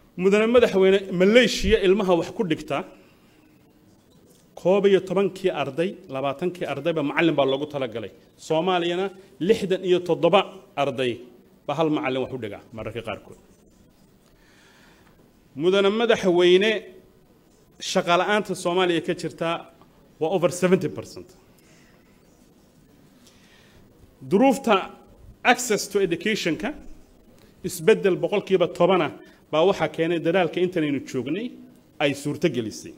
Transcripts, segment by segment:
mudane madaxweyne maleeshiya ilmaha wax ku dhigta koob iyo tobankii arday labaatankii ardayba macallin baa loogu talagalay soomaaliyana lixdan iyo toddoba arday baa hal macallin wax u dhigaa mararka qaarkood mudane madaxweyne shaqa la'aanta soomaaliya ka jirta waa over seventy percent duruufta access to educationka isbeddel boqolkiiba tobana baa waxaa keenay dadaalka intanaynu joognay ay suurto gelisay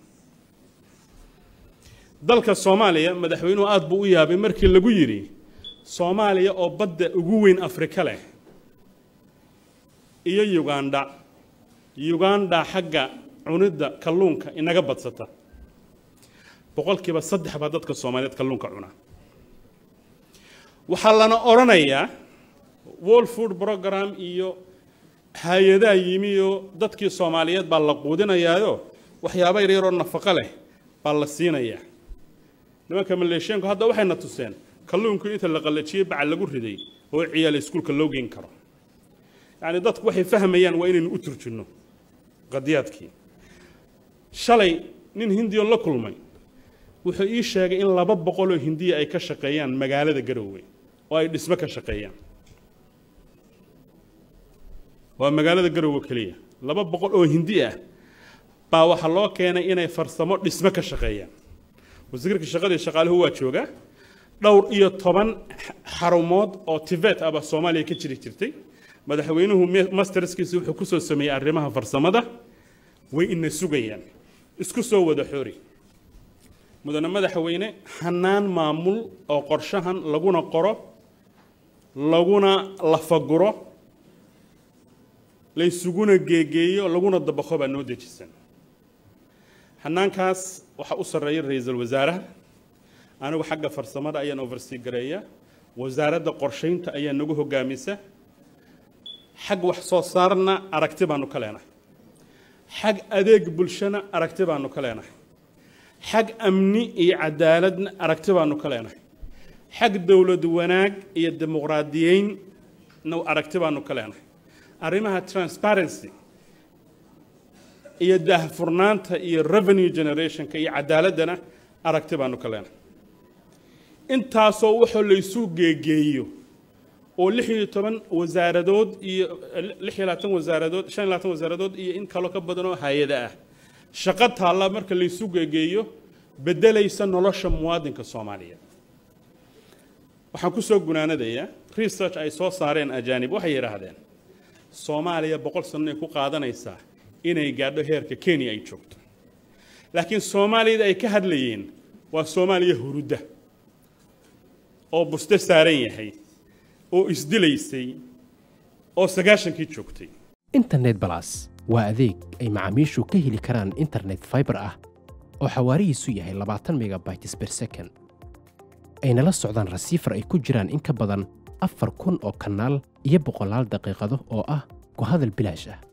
dalka soomaaliya madaxweynuhu aad buu u yaabay markii lagu yidhi soomaaliya oo badda ugu weyn afrika leh iyo uganda uganda xagga cunidda kalluunka inaga badsata boqolkiiba saddex baa dadka soomaaliyeed kalluunka cuna waxaa lana odhanayaa world food program iyo hay-adaa yimi oo dadkii soomaaliyeed baa la quudinayaayo waxyaaba yaryaroo nafaqo leh baa la siinayaa nimanka maleeshiyaanku hadda waxayna tuseen kalluunku inta la qallajiyey bacal lagu riday oo ciyaal iskuulka loo geyn karo yacni dadku waxay fahmayaan waa inaynu u turjinno qadiyaadkii shalay nin hindiyon la kulmay wuxuu ii sheegay in laba boqoloo hindiya ay ka shaqeeyaan magaalada garoowe oo ay dhismo ka shaqeeyaan waa magaalada garoowe keliya laba boqol oo hindi ah baa waxaa loo keenay inay farsamo dhismo ka shaqeeyaan wasiirka shaqadii shaqaaluhu waa jooga dhowr iyo toban xarumood oo tibet ah baa soomaaliya ka jiri jirtay madaxweynuhu masterskiisa wuxuu ku soo sameeyey arrimaha farsamada way ina sugayaan isku soo wada xoori mudane madaxweyne hanaan maamul oo qorshahan laguna qoro laguna lafaguro laysuguna geegeeyo laguna dabaqo baa noo dejisan hanaankaas waxaa u sarreeya ra-iisul wasaaraha anigu xagga farsamada ayaan oversea gareeya wasaaradda qorshaynta ayaa nagu hogaamisa xag wax soo saarna aragti baanu ka leenahay xag adeeg bulshana aragti baanu ka leenahay xag amni iyo cadaaladna aragti baanu ka leenahay xag dowlad wanaag iyo dimuqraadiyeynna aragti baanu ka leenahay arrimaha transparency iyo daahfurnaanta iyo revenue generationka iyo cadaaladdana aragti baanu ka leenahay intaasoo waxoo laysu geegeeyo oo lix iyo toban wasaaradood iyo lix iyo labaatan wasaaradood shan iyo labaatan wasaaradood iyo in kaloo ka badan oo hay-ada ah shaqo taalla marka laysu geegeeyo beddelaysa nolosha muwaadinka soomaaliyeed waxaan ku soo gunaanadayaa research ay soo saareen ajaanib waxay yidhaahdeen soomaaliya boqol sannoay ku qaadanaysaa inay gaadho heerka kenya ay joogto laakiin soomaaliyada ay ka hadlayeen waa soomaaliya hurudda oo buste saaran yahay oo isdilaysay oo sagaashankii joogtay internet balas waa adeeg ay macaamiishu ka heli karaan internet faibar ah oo xawaarihiisu yahay labaatan megabytes ber second ayna la socdaan rasiifar ay ku jiraan in ka badan afar kun oo kanaal iyo boqolaal daqiiqado oo ah ku hadal bilaash ah